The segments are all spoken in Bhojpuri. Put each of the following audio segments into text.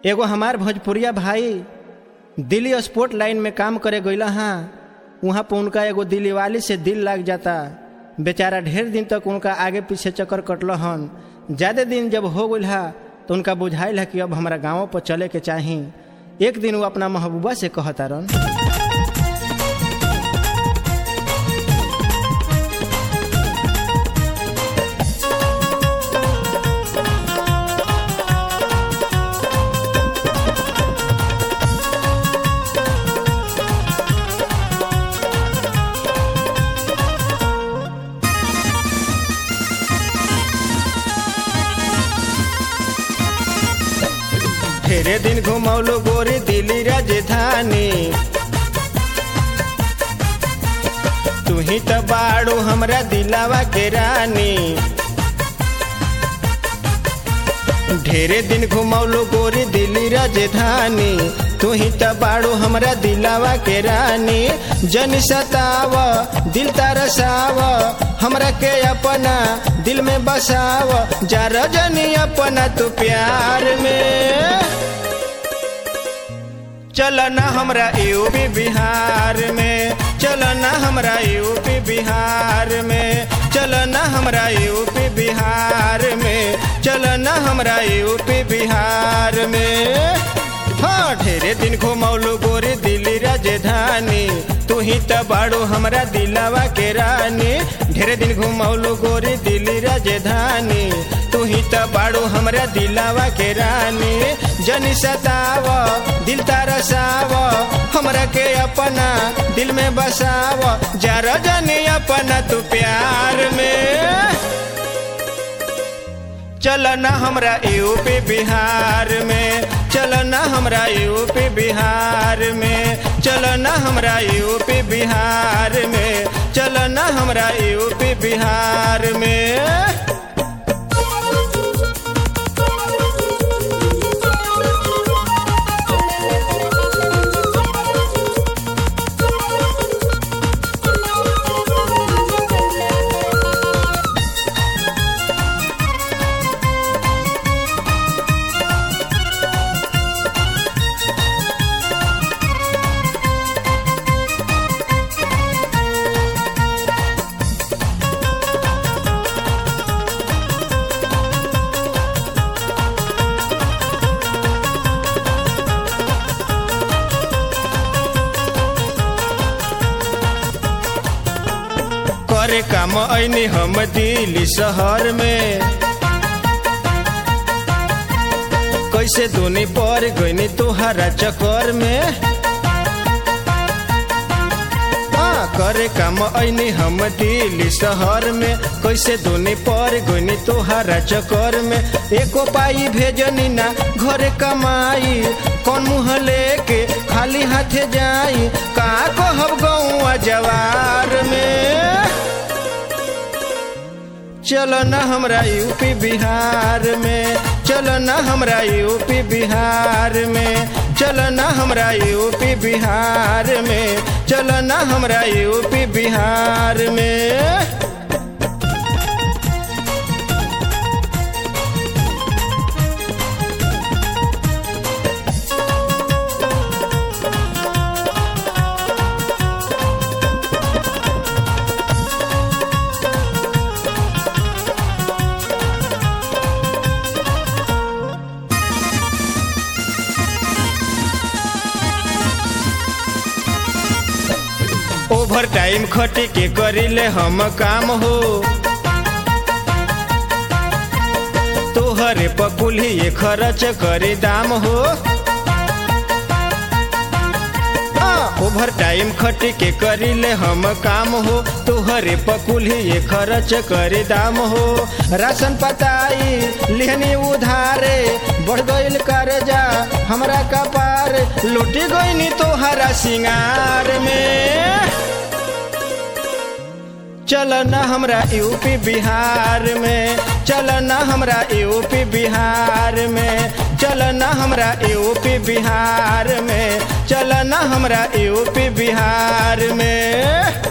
एगो हमार भोजपुरिया भाई दिल्ली स्पोर्ट लाइन में काम करे गईला हाँ वहाँ पर उनका एगो दिल्ली वाली से दिल लग जाता बेचारा ढेर दिन तक उनका आगे पीछे चक्कर कटल हन ज़्यादा दिन जब हो गई हा तो उनका बुझाइल है कि अब हमारा गाँव पर चले के चाही एक दिन वो अपना महबूबा से कहता रन ढेरे दिन घुमौलो गोरी दिल्ली राजधानी तू ही तो बाड़ू हमरा दिलावा के रानी ढेरे दिन घुमौलो गोरी दिल्ली राजधानी तू ही तो बाड़ू हमरा दिलावा के रानी जन सताव दिल तरसाव हमरा के अपना दिल में बसाव जा रजनी अपना तू प्यार में चलना हमरा यूपी बिहार में चलना हमरा यूपी बिहार में चलना हमरा यूपी बिहार में चलना हमरा यूपी बिहार में हाँ ढेरे दिन घुमौलू गोरी दिल्ली राजधानी तू ही तो बाड़ू हमरा दिलावा के रानी ढेरे दिन घुमौलू गोरी दिल्ली राजधानी तू ही तो बाड़ू हमरा दिलावा के रानी जनी सताव दिल तरसाव हमरा के अपना दिल में बसाव जा रजनी अपना तू प्यार में चलना हमरा यूपी बिहार में चलना हमरा यूपी बिहार में चलना हमरा यूपी बिहार में चलना हमरा यूपी बिहार में करे काम ऐनी हम दिल्ली शहर में कैसे दुनी पर गईनी तुहरा चक्कर में हाँ, करे काम ऐनी हम दिल्ली शहर में कैसे दुनी पर गईनी तुहरा चक्कर में एको पाई भेजनी ना घरे कमाई कौन मुँह लेके खाली हाथे जाई का कहब गौआ जवार में चलो न हमरा यूपी बिहार में चलो न हमरा यूपी बिहार में चलो न हमरा यूपी बिहार में चलो न हमरा यूपी बिहार में ओवर टाइम खटी के करिले हम काम हो तोहरे पकुली खर्च करे दाम हो ओवर टाइम खटी के करिले हम काम हो तोहरे पकुली खर्च करे दाम हो राशन पताई लेहनी उधारे बढ़ गईल कर्जा हमरा कपार लुटी गईनी तोहरा सिंगार में चलना हमरा यूपी बिहार में चलना हमरा यूपी बिहार में चलना हमरा यूपी बिहार में चलना हमरा यूपी बिहार में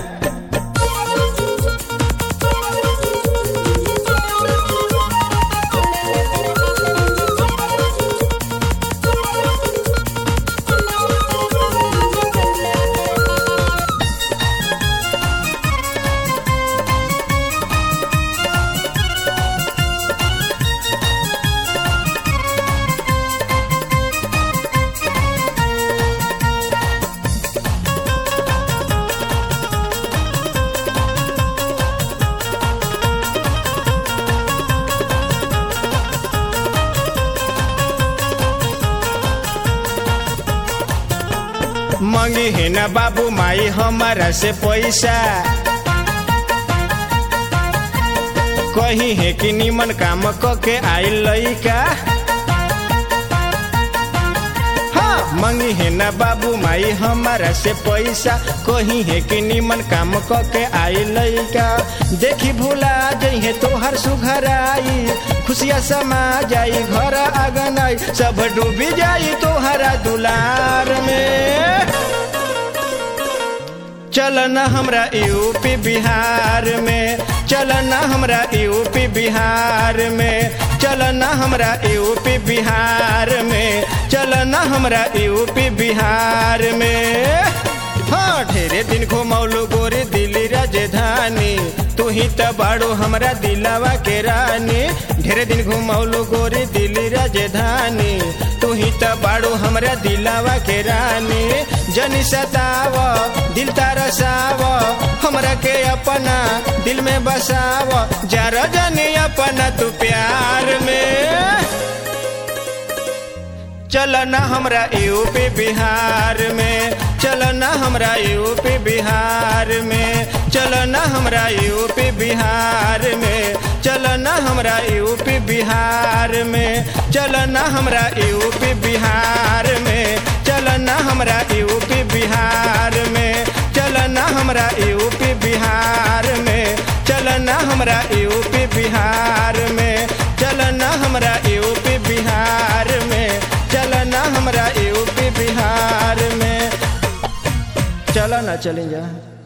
मंगी है ना बाबू माई हमारा से पैसा कही है कि निमन काम क के आई लइका हाँ मंगी है ना बाबू माई हमारा से पैसा कही है कि निमन काम क के आई लइका देखी भूला जइहे तोहर सुघराई खुशिया समा जाई घर आंगन आई सब डूबी जाई तोहरा दुलार में चलन हमरा यूपी बिहार में चलन हमरा यूपी बिहार में चलन हमरा यूपी बिहार में चलन हमरा यूपी बिहार में हाँ ढेरे दिन घुमौलू गोरी दिल्ली राजधानी तू ही त बाड़ो हमरा दिलावा के रानी ढेरे दिन घुमौलू गोरी दिल्ली राजधानी तू ही त बाड़ो हमरा दिलावा के रानी जनी सताव दिल तरसाव हमरा के अपना दिल में बसाव जरा जनी अपना तू प्यार में चलना हमरा यूपी बिहार में चलना हमरा यूपी बिहार में चलना हमरा यूपी बिहार में चलना हमरा यूपी बिहार में चलना हमरा यूपी बिहार में चलना हमरा यूपी बिहार में चलना हमरा यूपी बिहार में चलना हमरा यूपी बिहार में चलना हमरा यूपी बिहार में चलना हमरा यूपी बिहार में चला ना चलें जा